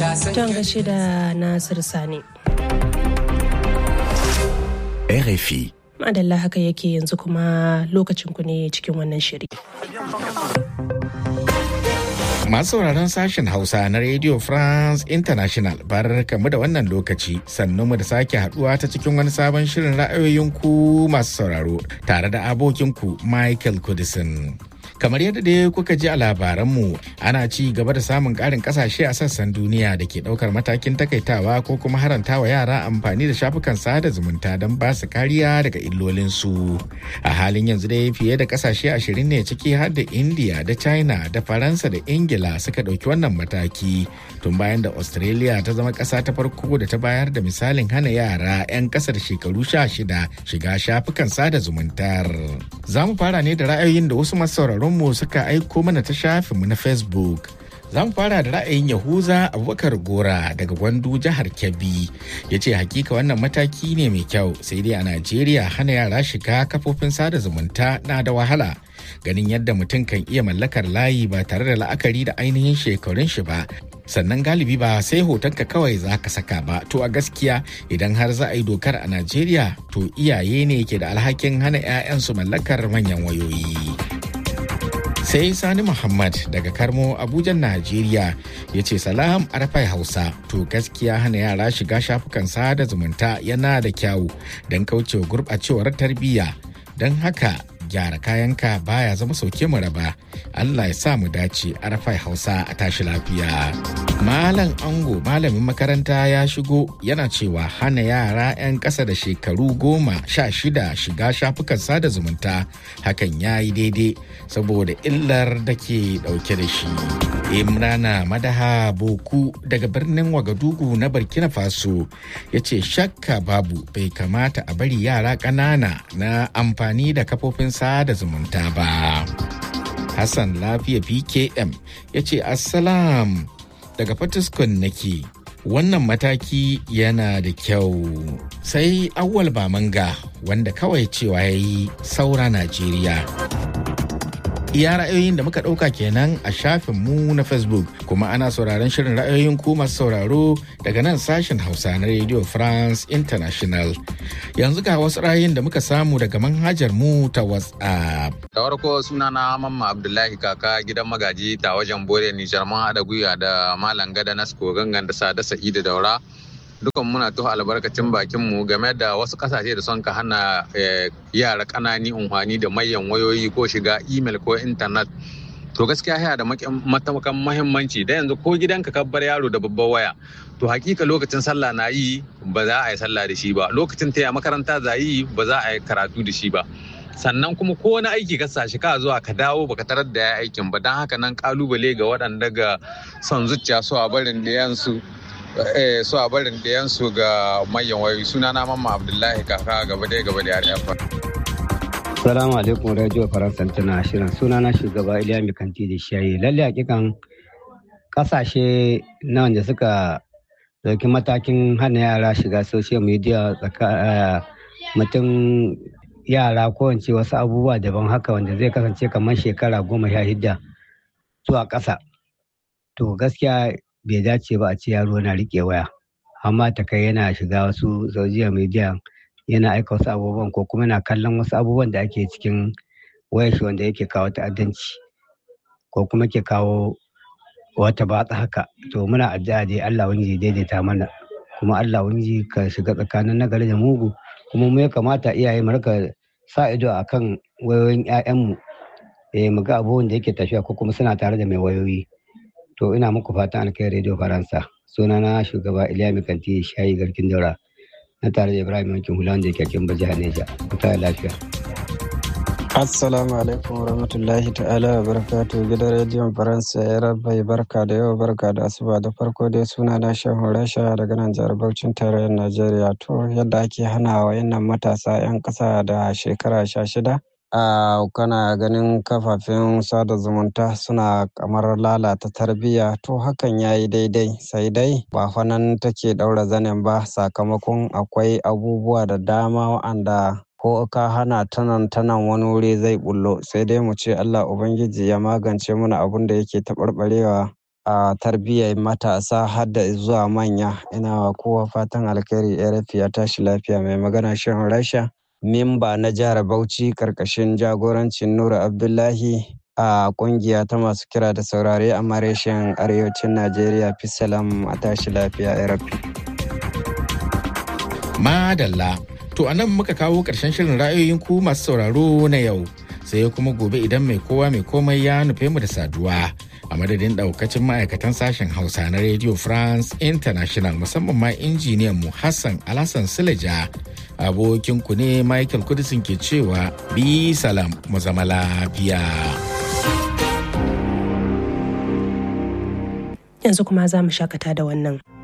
Ton gashi da Nasir Sani. RFI. Madalla haka yake yanzu kuma lokacin ku ne cikin wannan shiri. Masu sauraron sashen Hausa na Radio France International bar kamu da wannan lokaci sannu mu da sake haduwa ta cikin wani sabon shirin ra'ayoyin ku masu sauraro tare da abokinku Michael Kudisin. kamar yadda dai kuka ji a labaranmu ana ci gaba da samun karin kasashe a sassan duniya da ke daukar matakin takaitawa ko kuma harantawa yara amfani da shafukan sada zumunta don ba su kariya daga illolinsu a halin yanzu dai fiye da kasashe ashirin ne ciki har da india da china da faransa da ingila suka dauki wannan mataki tun bayan da australia ta zama kasa ta farko da ta bayar da misalin hana yara 'yan kasar shekaru sha shida shiga shafukan sada zumuntar za mu fara ne da ra'ayoyin da wasu masu sauraron mu suka aiko mana ta shafinmu na facebook za mu fara da ra'ayin yahuza abubakar gora daga gwandu jihar kebbi ya ce hakika wannan mataki ne mai kyau sai dai a najeriya hana yara shiga kafofin sada zumunta na da wahala ganin yadda mutum kan iya mallakar layi ba tare da la'akari da ainihin shekarun shi ba sannan galibi ba sai hotonka kawai za ka saka ba to a gaskiya idan har za a yi dokar a najeriya to iyaye ne ke da alhakin hana 'ya'yansu mallakar manyan wayoyi sai sani muhammad daga karmo abuja najeriya ya ce salam arafai hausa to gaskiya hana yara shiga shafukan sada zumunta yana da kyawu don kaucewa gurɓacewar tarbiyya don haka gyara kayanka baya zama sauke mu raba Allah ya sa mu dace arafai hausa a tashi lafiya malam ango malamin makaranta ya shigo yana cewa hana yara 'yan ƙasa da shekaru goma sha shida shiga shafukan sada zumunta hakan ya yi daidai saboda illar da ke ɗauke da shi imrana madaha boku daga birnin wagadugu na burkina faso ya ce shakka babu bai kamata a bari yara ƙanana na amfani da kafofin sada zumunta ba. Hassan Lafiya PKM ya ce Assalam daga Fatiskun nake. Wannan mataki yana da kyau. Sai awwal manga wanda kawai cewa ya yi saura Najeriya. iya ra'ayoyin da muka ɗauka kenan a shafin mu na facebook kuma ana sauraron shirin ra'ayoyin ku masu sauraro daga nan sashen hausa na radio france international yanzu ga wasu ra'ayoyin da muka samu daga manhajar mu ta whatsapp da farko suna na mamma abdullahi kaka gidan magaji ta wajen bore nijar mun haɗa gwiwa da malam gada nasko gangan da sada sa'idu daura dukan muna tuhu albarkacin bakin mu game da wasu kasashe da son ka hana yara kanani unhwani da mayan wayoyi ko shiga email ko intanet to gaskiya yana da matakan mahimmanci da yanzu ko gidanka ka bar yaro da babbar waya to hakika lokacin sallah na yi ba za a yi sallah da shi ba lokacin taya makaranta za yi ba za a yi karatu da shi ba sannan kuma ko wani aiki ka sashi ka zuwa ka dawo baka tarar da ya aikin ba don haka nan kalubale ga waɗanda ga son zuciya su a barin da yansu su a barin ɗayansu ga manyan wayoyi suna na mamma abdullahi kaka gaba dai gaba da yare Salamu alaikum Radio Faransa tana shirin suna na shugaba Iliya Mikanti da shayi lalle hakikan kasashe na wanda suka dauki matakin hana yara shiga social media mutum yara ko wance wasu abubuwa daban haka wanda zai kasance kamar shekara goma sha hidda zuwa ƙasa to gaskiya bai dace ba a ce yaro na rike waya amma ta kai yana shiga wasu social media yana aika wasu abubuwan ko kuma yana kallon wasu abubuwan da ake cikin wayar shi wanda yake kawo ta'addanci ko kuma ke kawo wata batsa haka to muna addu'a dai Allah wani daidaita mana kuma Allah wani ka shiga tsakanin nagari da mugu kuma mu ya kamata iyaye mu rika sa ido akan wayoyin 'ya'yanmu eh mu ga abubuwan da yake tafiya ko kuma suna tare da mai wayoyi to ina muku fatan alkai radio faransa sunana shugaba iliya mikanti shayi garkin daura na tare da ibrahim yankin hula wanda yake kin jihar neja kuta lafiya assalamu alaikum warahmatullahi ta'ala wa barakatuhu gidan rediyon faransa ya rabai barka da yau barka da asuba da farko dai suna na shehu rasha daga nan jihar bauchin tarayyar najeriya to yadda ake hana wa yannan matasa 'yan ƙasa da shekara sha shida a kana ganin kafafen sada zumunta suna kamar lalata tarbiyya to hakan ya yi daidai sai dai ba fanan take ɗaura zanen ba sakamakon akwai abubuwa da dama wa'anda ko ka hana tanan tanan wani wuri zai bullo sai dai mu ce allah ubangiji ya magance mana abun da yake taɓarɓarewa a tarbiyyar matasa har da zuwa manya ina wa kowa fatan alkhairi rfi ya tashi lafiya mai magana shan rasha memba na jihar bauchi karkashin jagorancin nura abdullahi a kungiya ta masu kira da saurare a mareshin arewacin najeriya fisalam a tashi lafiya rfi madalla to anan muka kawo ƙarshen shirin ra'ayoyin ku masu sauraro na yau sai kuma gobe idan mai kowa mai komai ya nufe mu da saduwa a madadin daukacin ma'aikatan sashen hausa na radio france international musamman ma injiniyan mu hassan alhassan silaja abokin ku ne michael kudisin ke cewa bi salam mu zama lafiya yanzu kuma za mu shakata da wannan